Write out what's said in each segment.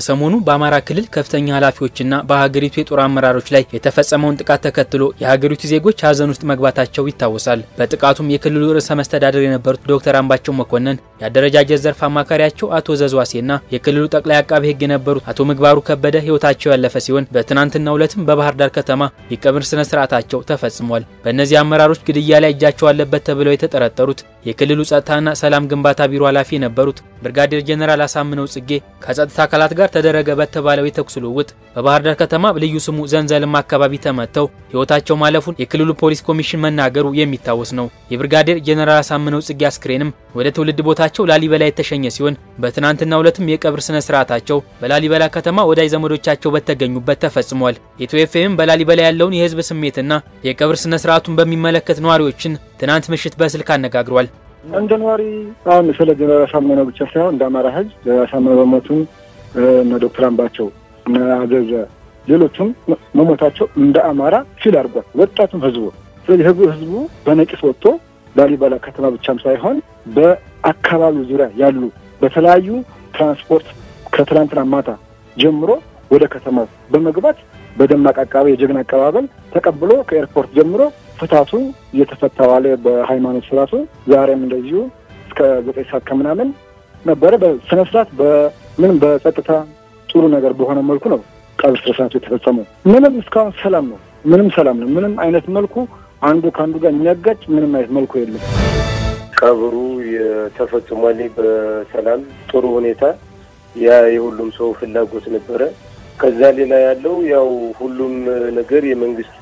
ከሰሞኑ በአማራ ክልል ከፍተኛ ኃላፊዎችና በሀገሪቱ የጦር አመራሮች ላይ የተፈጸመውን ጥቃት ተከትሎ የሀገሪቱ ዜጎች ሀዘን ውስጥ መግባታቸው ይታወሳል። በጥቃቱም የክልሉ ርዕሰ መስተዳደር የነበሩት ዶክተር አምባቸው መኮንን፣ የአደረጃጀት ዘርፍ አማካሪያቸው አቶ ዘዝዋሴና የክልሉ ጠቅላይ አቃቤ ሕግ የነበሩት አቶ ምግባሩ ከበደ ሕይወታቸው ያለፈ ሲሆን በትናንትናው ዕለትም በባህር ዳር ከተማ የቀብር ስነ ስርዓታቸው ተፈጽሟል። በእነዚህ አመራሮች ግድያ ላይ እጃቸው አለበት ተብለው የተጠረጠሩት የክልሉ ጸጥታና ሰላም ግንባታ ቢሮ ኃላፊ የነበሩት ብርጋዴር ጄኔራል አሳምነው ጽጌ ከጸጥታ አካላት ጋር ተደረገ በተባለው የተኩስ ልውውጥ በባህር ዳር ከተማ ልዩ ስሙ ዘንዘልማ አካባቢ ተመተው ሕይወታቸው ማለፉን የክልሉ ፖሊስ ኮሚሽን መናገሩ የሚታወስ ነው። የብርጋዴር ጄኔራል አሳምነው ጽጌ አስክሬንም ወደ ትውልድ ቦታቸው ላሊበላ የተሸኘ ሲሆን በትናንትናው ዕለትም የቀብር ስነ ስርዓታቸው በላሊበላ ከተማ ወዳጅ ዘመዶቻቸው በተገኙበት ተፈጽሟል። ኢትዮ ኤፍኤም በላሊበላ ያለውን የህዝብ ስሜትና የቀብር ስነ ስርዓቱን በሚመለከት ነዋሪዎችን ትናንት ምሽት በስልክ አነጋግሯል። እንደ ነዋሪ አሁን ስለ ጀነራል አሳምነው ብቻ ሳይሆን እንደ አማራ ህዝብ ጀነራል አሳምነው በሞቱም እነ ዶክተር አምባቸው እነ አዘዘ ሌሎቹም መሞታቸው እንደ አማራ ፊል አድርጓል። ወጣቱም ህዝቡ ስለዚህ ህዝቡ ህዝቡ በነቂስ ወጥቶ ላሊበላ ከተማ ብቻም ሳይሆን በአካባቢው ዙሪያ ያሉ በተለያዩ ትራንስፖርት ከትላንትና ማታ ጀምሮ ወደ ከተማው በመግባት በደማቅ አቀባበል የጀግና አቀባበል ተቀብሎ ከኤርፖርት ጀምሮ ፍታቱ እየተፈታ ዋለ። በሃይማኖት ስርዓቱ ዛሬም እንደዚሁ እስከ ዘጠኝ ሰዓት ከምናምን ነበረ። በስነ ስርዓት በምንም በጸጥታ ጥሩ ነገር በሆነ መልኩ ነው ቀብር ስነ ስርዓቱ የተፈጸመው። ምንም እስካሁን ሰላም ነው። ምንም ሰላም ነው። ምንም አይነት መልኩ አንዱ ከአንዱ ጋር የሚያጋጭ ምንም አይነት መልኩ የለም። ቀብሩ የተፈጽሟል በሰላም ጥሩ ሁኔታ ያ የሁሉም ሰው ፍላጎት ነበረ። ከዛ ሌላ ያለው ያው ሁሉም ነገር የመንግስት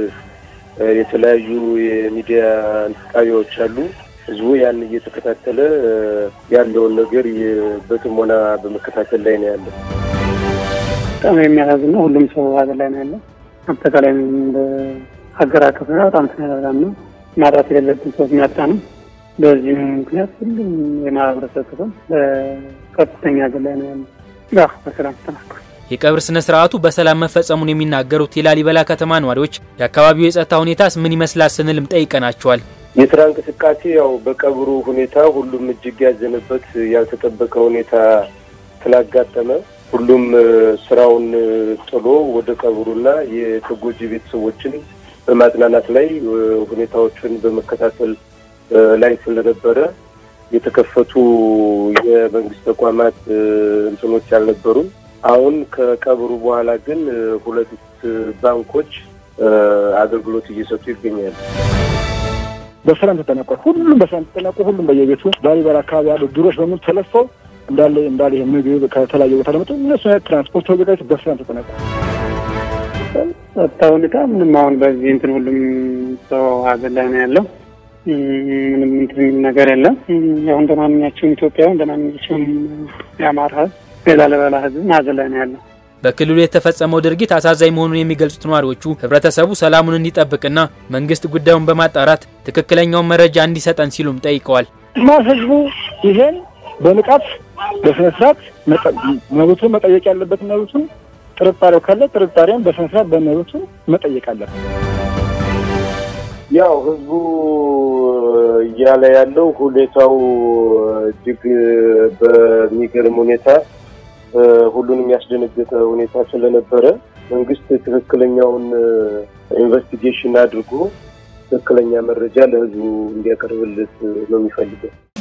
የተለያዩ የሚዲያ ጣቢያዎች አሉ። ህዝቡ ያን እየተከታተለ ያለውን ነገር በጥሞና በመከታተል ላይ ነው ያለው። በጣም የሚያሳዝን ነው። ሁሉም ሰው ሀዘን ላይ ነው ያለው። አጠቃላይ እንደ ሀገር አቀፍ በጣም ተነጋጋሪ ነው። ማጣት የሌለብን ሰዎች የሚያጣ ነው። በዚህም ምክንያት ሁሉም የማህበረሰብ ክፍል ከፍተኛ ሀዘን ላይ ነው ያለው። ያ በሰላም ተጠናቋል። የቀብር ስነ ስርዓቱ በሰላም መፈጸሙን የሚናገሩት የላሊበላ ከተማ ነዋሪዎች የአካባቢው የጸጥታ ሁኔታስ ምን ይመስላል ስንልም ጠይቀናቸዋል። የስራ እንቅስቃሴ ያው በቀብሩ ሁኔታ ሁሉም እጅግ ያዘነበት ያልተጠበቀ ሁኔታ ስላጋጠመ ሁሉም ስራውን ጥሎ ወደ ቀብሩና የተጎጂ ቤተሰቦችን በማጽናናት ላይ ሁኔታዎችን በመከታተል ላይ ስለነበረ የተከፈቱ የመንግስት ተቋማት እንትኖች አልነበሩም። አሁን ከቀብሩ በኋላ ግን ሁለት ባንኮች አገልግሎት እየሰጡ ይገኛሉ። በሰላም ተጠናቋል። ሁሉም በሰላም ተጠናቆ ሁሉም በየቤቱ ላሊበላ አካባቢ ያሉ ድሮች በሙሉ ተለፈው እንዳለ እንዳለ ይሄ ምግብ ከተለያየ ቦታ ለመጡ እነሱ ትራንስፖርት ተዘጋጅቶ በሰላም ተጠናቋል። ጸጥታ ሁኔታ ምንም አሁን በዚህ እንትን ሁሉም ሰው ሀዘን ላይ ነው ያለው። ምንም እንትን የሚል ነገር የለም። ያው እንደ ማንኛቸውም ኢትዮጵያዊ እንደ ማንኛቸውም የአማራ ህዝብ የላሊበላ ህዝብ ሀዘን ላይ ነው ያለው። በክልሉ የተፈጸመው ድርጊት አሳዛኝ መሆኑን የሚገልጹት ነዋሪዎቹ ህብረተሰቡ ሰላሙን እንዲጠብቅና መንግስት ጉዳዩን በማጣራት ትክክለኛውን መረጃ እንዲሰጠን ሲሉም ጠይቀዋል። እና ህዝቡ ይሄን በንቃት በስነ ስርዓት መብቱን መጠየቅ ያለበት መብቱን፣ ጥርጣሬው ካለ ጥርጣሬውን በስነ ስርዓት በመብቱ መጠየቅ አለበት። ያው ህዝቡ እያለ ያለው ሁኔታው እጅግ በሚገርም ሁኔታ ሁሉንም ያስደነገጠ ሁኔታ ስለነበረ መንግስት ትክክለኛውን ኢንቨስቲጌሽን አድርጎ ትክክለኛ መረጃ ለህዝቡ እንዲያቀርብለት ነው የሚፈልገው።